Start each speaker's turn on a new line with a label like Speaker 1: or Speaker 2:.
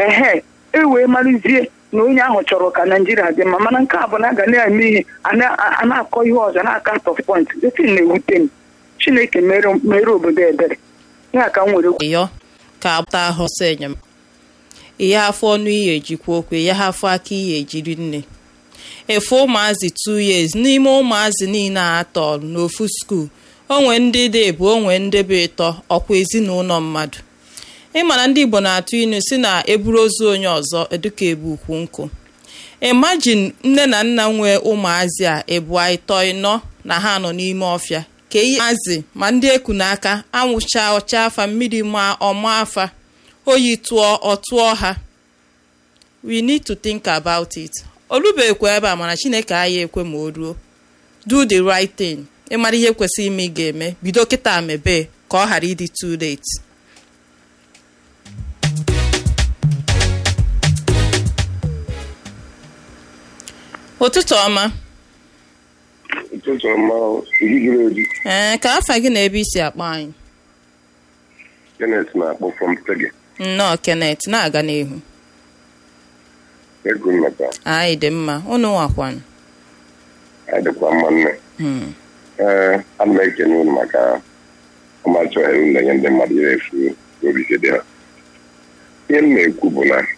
Speaker 1: ehe e wee marụzie na onye ahụ chọrọ ka naijiria dị mma mana nke a bụ na a ga na-eme ihe a na- a na-akọ ihe ọzọ na-aka top point detin na-ewute m chineke mere mere obodo ebere ya ka m nwere
Speaker 2: ịyọ ka agbata ahụ ọsọ enyemaka ihe afọ ọnụ ihe ejikwa okwu ihe afọ aka ihe ejiri nne efe ụmụazị 2 years n'ime ụmụazị niile a tọrọ n'ofu skuul onwe ndị dị ebu onwe ndị bụ ịtọ ọkwa ezinụlọ mmadụ ịma na ndị igbo na-atụ inu si na eburu ozu onye ọzọ eduka ebu ukwu nkụ imagine nne na nna nwee ụmụazị a ebu ịtọ ịnọ na ha nọ n'ime ọfịa ka ihe azị ma ndị eku n'aka anwụcha ọcha afa mmiri ma ọma afa oyi tụọ ọtụọ ha we need to think about it olubekwa ebe a mana chineke anyị ekwe ma o ruo do the right thing ịmara ihe kwesịrị ime ị ga-eme bido kịta mebe ka ọ ghara ịdị too late ụtụtụ ọma
Speaker 3: ụtụtụ ọma iri juru eju
Speaker 2: ee ka afa gị na ebe isi akpọ anyị
Speaker 3: Kenneth na-akpọ from Tege
Speaker 2: nnọọ Kenneth na-aga n'ihu
Speaker 3: ego nnọta
Speaker 2: anyị dị mma unu nwakwanụ
Speaker 3: adịkwa mma nne
Speaker 2: Hmm.
Speaker 3: ee ana m ekene unu maka ọmachọ unu na-enye ndị mmadụ ihe efu obi dị ha ihe m na-ekwu bụ na